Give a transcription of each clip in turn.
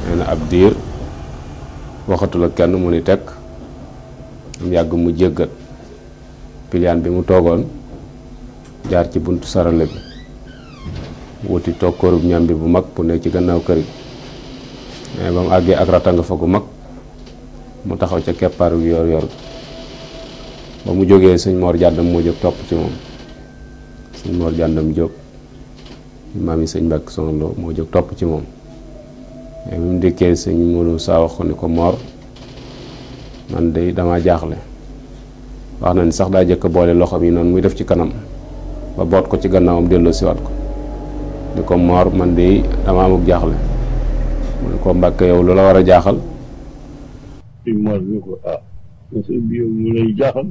nee na ab diir waxatul ak kenn mu ni tekk am yàgg mu jéggat piliyaan bi mu toogoon jaar ci buntu sarale bi wuti toog kóorub ñambi bu mag bu nekk ci gannaaw kër gi mais ba mu àggee ak ratanga fa gu mag mu taxaw ca keppaaru yor yor ba mu jógee sëñ Mor jàndam moo jóg topp ci moom sëñ Mor jàndam jóg maam yi sëñ Mbàkke Soxna Lo moo jóg topp ci moom mais bi mu dikkee sëñ Modou saa wax ko ni ko Mor man de dama jaaxle wax na ni sax daa jëkk boole loxoom yi noonu muy def ci kanam ba boot ko ci gannaawam delloo siwaat ko ni ko Mor man de dama amuk jaaxle mu ne ko Mbàkke yow lu la war a jaaxal sëñ Mor ni ko ah monsieur bi yow mu lay jaaxal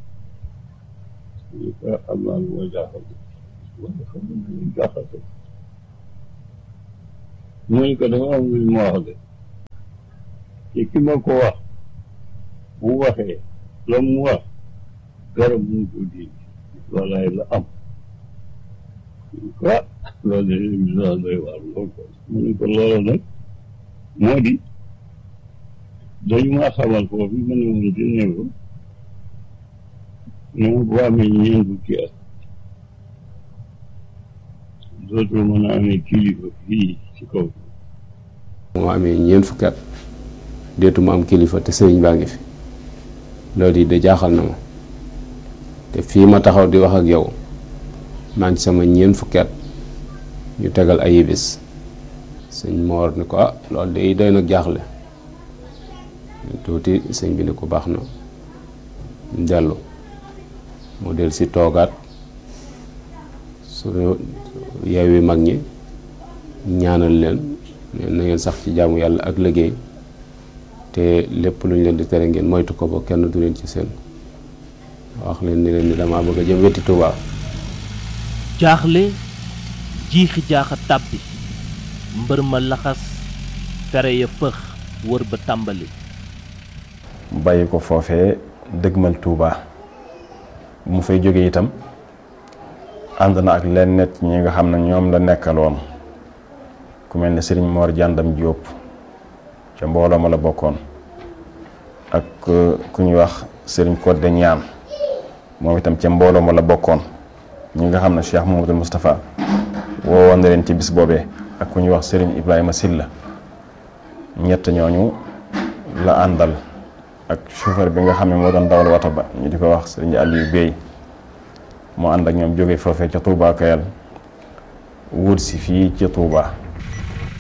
ni ko am naa lu ma jaaxal wala xam nga lu lay jaaxal mu ni ko dafa am lu ma wax de te ki ma ko wax bu waxee la mu wax garab mu ko di loolaay la am ah loolu de émission doy waar lool ko mu ni ko loolu nag moo di dañu maa xamal foofu ma ne woon di ne ko ne ma boo amee ñeent fukki at dootoo mën a amee kilifa fii ci kaw moo amee ñeent fukki at deetuma am kilifa te sëriñ baa ngi fi loolu yi de jaaxal na ma te fii ma taxaw di wax ak yow maa ngi sama ñeent fukki at ñu tegal ay bis sëñ Moor ni ko ah loolu de doy nag jaaxle tuuti sëñ bi ne ko baax na dellu mu del si toogaat su yeewi mag ñi ñaanal leen na ngeen sax ci jaamu yàlla ak liggéey te lépp lu ñu leen di tere ngeen moytu ko ba kenn du leen ci seen wax leen ni leen ni damaa bëgg a jëm wetti Tuubaa jaaxle jiixi jaaxa tàbbi mbër ma laxas fere ya fëx wër ba tàmbali bàyyi ko foofee dëgmal Touba mu fay jóge itam ànd na ak leen net ñi nga xam ne ñoom la nekkaloon ku mel ne sëriñ Mor Jàndam Jóob ca mbooloo ma la bokkoon ak ku ñuy wax sëriñ Codé Ñaan moom itam ca mbooloo ma la bokkoon ñi nga xam ne Cheikh Mamadou Moustapha woowoon na leen ci bis boobee ak ku ñuy wax sëriñ Ibrahima Silla ñett ñooñu la àndal ak chauffeur bi nga xam ne moo doon dawal wata ba ñu di ko wax sëriñ Aliou Bey moo ànd ak ñoom jóge foofee ca Touba Kayal wut si fii ci Touba